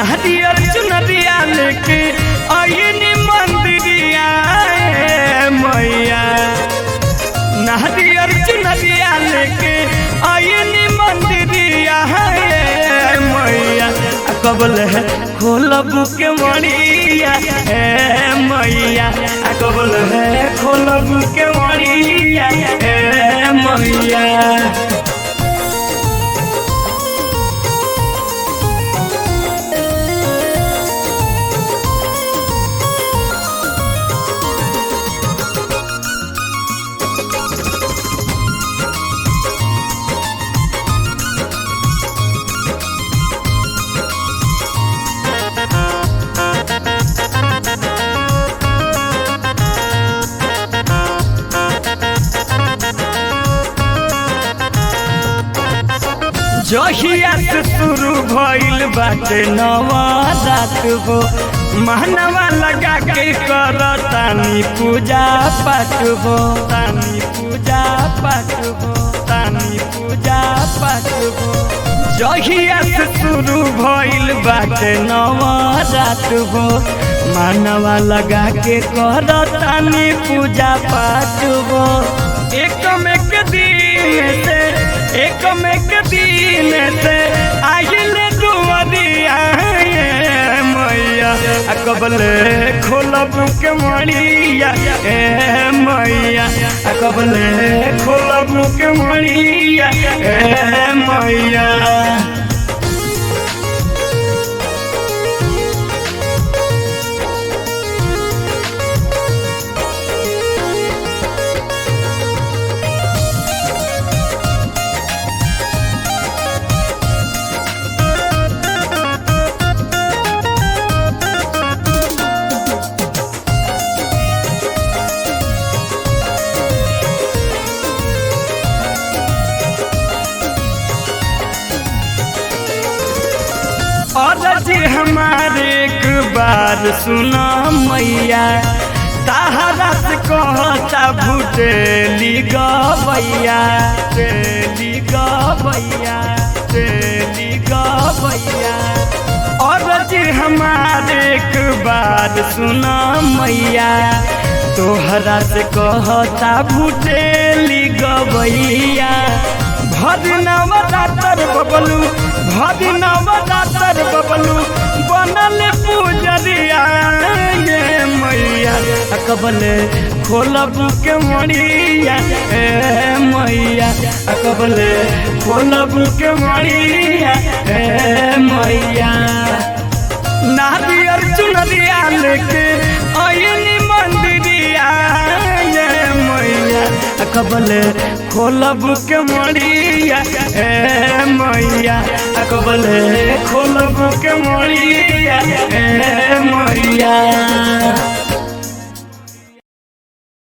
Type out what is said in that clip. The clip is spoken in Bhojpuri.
नारियर चुनरिया लेके आइनी मंदिरिया ए मैया नारियर चुनरिया लेके आइनी मंदिरिया ए मैया आ कबल है खोलब के मणिया ए मैया आ कबल है खोलब के मणिया ए मैया जहिया से शुरू भइल बाटे नवा रात हो महनवा लगा के कर तानी पूजा पाठ हो तानी पूजा पाठ हो तानी पूजा पाठ हो जहिया से शुरू भइल बाटे नवा रात हो मानवा लगा के कर तानी पूजा पाठ हो एक में के दिन से एक में के दिन से आइल दुआरिया मैया आ कबल खोलब के मणिया ए मैया आ कबल खोलब के मणिया ए मैया और जी हमारे एक बार सुना मैया ताहरा से कहता भूटेली गवैया तेली गवैया तेली गवैया और जी हमारे एक बार सुना मैया तोहरा से कहता भूटेली गवैया भद नवरातर बबलू भद नवरातर बबलू बनल पूजरिया ये मैया अकबल खोलब के मणिया ए मैया अकबल खोलब के मणिया ए मैया नारियर चुनरिया लेके आइनी मंदिरिया ये मैया अकबल खोलब के मणिया ए मैया अकबल खोलब के मणिया ए मैया